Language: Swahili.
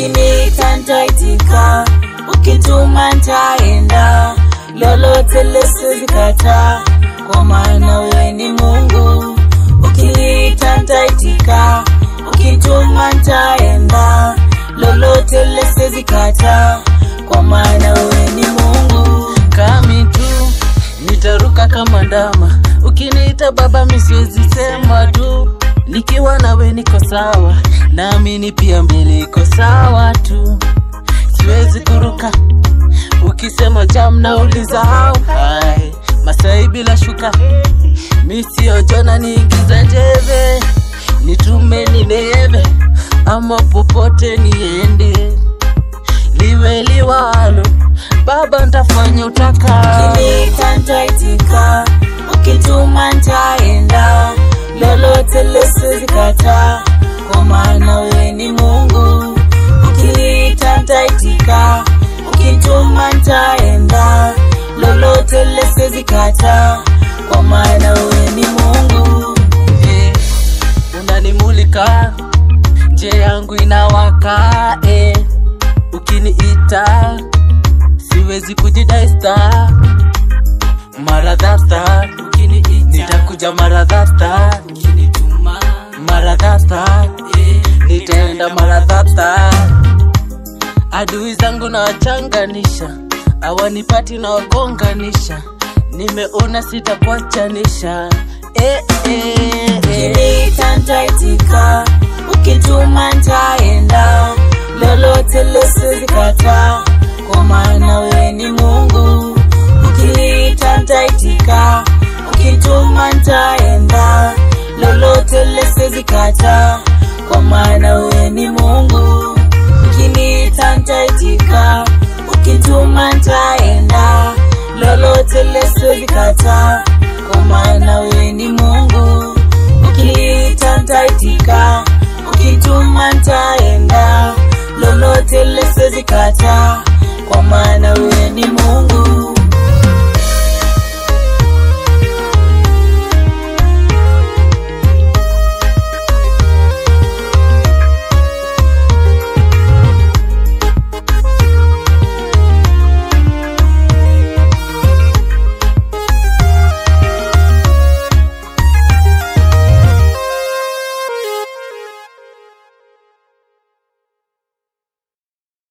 ukiniita nitaitika, ukituma nitaenda, lolote lisiwezi kataa, kwa maana wewe ni Mungu. Ukiniita nitaitika, ukituma nitaenda, lolote lisiwezi kataa, kwa maana wewe ni Mungu. kami tu nitaruka kama ndama ukiniita baba mi siwezi sema tu nikiwa nawe niko sawa naamini pia mbele iko sawa tu siwezi kuruka ukisema jam na ulisahau Hai, masai bila shuka mi sio jona niingiza njeve nitume nineve ama popote niende liwe liwalo baba ntafanya utaka Ukiniita nitaitika, ukituma nitaenda, lolote lisiwezi kataa, kwa maana wewe ni Mungu. Ukiniita nitaitika, ukituma nitaenda, lolote lisiwezi kataa, kwa maana wewe ni Mungu. Eh, unanimulika nje yangu inawaka eh. ukiniita siwezi kujidaista maradhasta nitakuja maradhasta maradhasta nitaenda maradhasta adui zangu nawachanganisha awanipati na wagonganisha nimeona sitakuachanisha eh, eh, eh. Ukiniita nitaitika, ukituma nitaenda, lolote lisiwezi kataa, kwa maana wewe ni Mungu. Ukiniita nitaitika, ukituma nitaenda, lolote lisiwezi kataa, kwa maana wewe ni Mungu. Ukiniita nitaitika, ukituma nitaenda, lolote lisiwezi kataa, kwa maana wewe ni Mungu. Ukiniita nitaitika, ukituma nitaenda, lolote lisiwezi kataa,